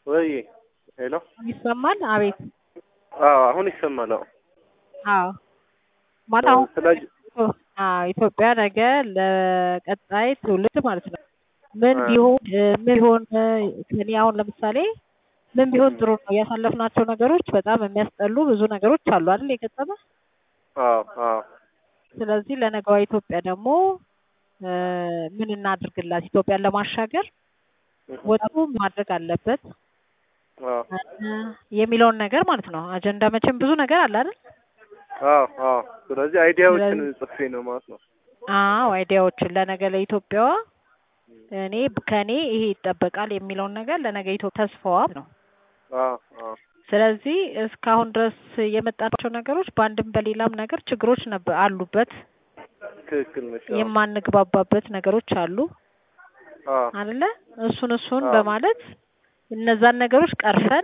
ወይ ሄሎ፣ ይሰማል? አቤት። አዎ አሁን ይሰማል። አዎ አዎ ማለት አሁን ስለ አዎ ኢትዮጵያ ነገ ለቀጣይ ትውልድ ማለት ነው ምን አ- ቢሆን ምን ቢሆን እኔ አሁን ለምሳሌ ምን ቢሆን ጥሩ ነው ያሳለፍናቸው ነገሮች በጣም የሚያስጠሉ ብዙ ነገሮች አሉ አይደል የገጠመ አዎ አዎ ስለዚህ ለነገዋ ኢትዮጵያ ደግሞ እ ምን እናድርግላት ኢትዮጵያን ለማሻገር ወጣቱ ማድረግ አለበት አዎ እ የሚለውን ነገር ማለት ነው አጀንዳ መቼም ብዙ ነገር አለ አይደል አዎ አዎ። ስለዚህ አይዲያዎችን ስለዚህ- ጽፌ ነው ማለት ነው። አዎ አይዲያዎችን ለነገ ለኢትዮጵያዋ እኔ ከኔ ይሄ ይጠበቃል የሚለውን ነገር ለነገ ኢትዮጵያ ተስፋዋ ነው አዎ አዎ ስለዚህ እስካሁን ድረስ የመጣናቸው ነገሮች በአንድም በሌላም ነገር ችግሮች ነበር አሉበት ትክክል ነሽ። አዎ የማንግባባበት ነገሮች አሉ አዎ አይደለ እሱን እሱን አዎ። በማለት እነዛን ነገሮች ቀርፈን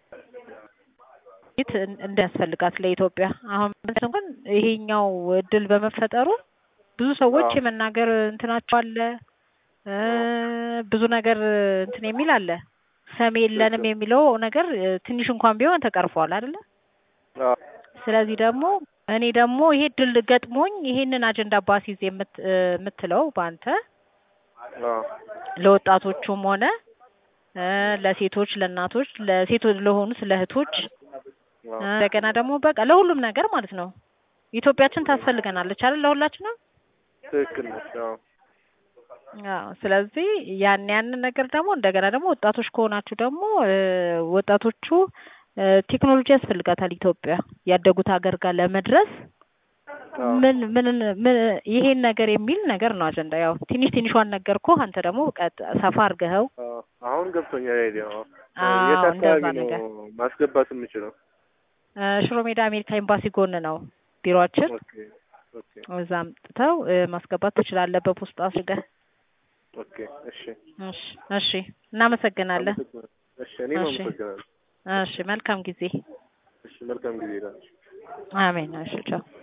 ት እንደያስፈልጋት ለኢትዮጵያ አሁን ምንድን እንኳን ይሄኛው እድል በመፈጠሩ ብዙ ሰዎች አዎ። የመናገር እንትናቸው አለ እ ብዙ ነገር እንትን የሚል አለ ሰሚ የለንም የሚለው ነገር እ ትንሽ እንኳን ቢሆን ተቀርፏል አይደለ አዎ ስለዚህ ደግሞ እኔ ደግሞ ይሄ ድል ገጥሞኝ ይሄንን አጀንዳ ባሲዝ የምት እ የምትለው በአንተ አዎ ለወጣቶቹም ሆነ እ ለሴቶች ለእናቶች ለሴቶች ለሆኑ ለእህቶች አዎ እ እንደገና ደግሞ በቃ ለሁሉም ነገር ማለት ነው ኢትዮጵያችን ታስፈልገናለች አይደል ለሁላችንም ትክክል ነሽ። አዎ አዎ ስለዚህ ያን ያንን ነገር ደግሞ እንደገና ደግሞ ወጣቶች ከሆናችሁ ደግሞ እ ወጣቶቹ እ ቴክኖሎጂ ያስፈልጋታል ኢትዮጵያ ያደጉት ሀገር ጋር ለመድረስ አዎ ምን ምን ምን ይሄን ነገር የሚል ነገር ነው አጀንዳ ያው ትንሽ ትንሿን ነገርኩህ አንተ ደግሞ ቀጥ ሰፋ አድርገኸው አዎ አሁን ገብቶኛል አይዲያው። አዎ አዎ የት እንደዛ አካባቢ ነገር ነው ማስገባት የምችለው? እ ሽሮ ሜዳ አሜሪካ ኤምባሲ ጎን ነው ቢሮአችን ኦኬ ኦኬ እዛ አምጥተው እ ማስገባት ትችላለህ በፖስታ አድርገህ ኦኬ እሺ እሺ እሺ እናመሰግናለን አመሰግናለሁ። እሺ እኔም እሺ አመሰግናለሁ። እሺ መልካም ጊዜ እሺ መልካም ጊዜ ይላል። አሜን እሺ ቻው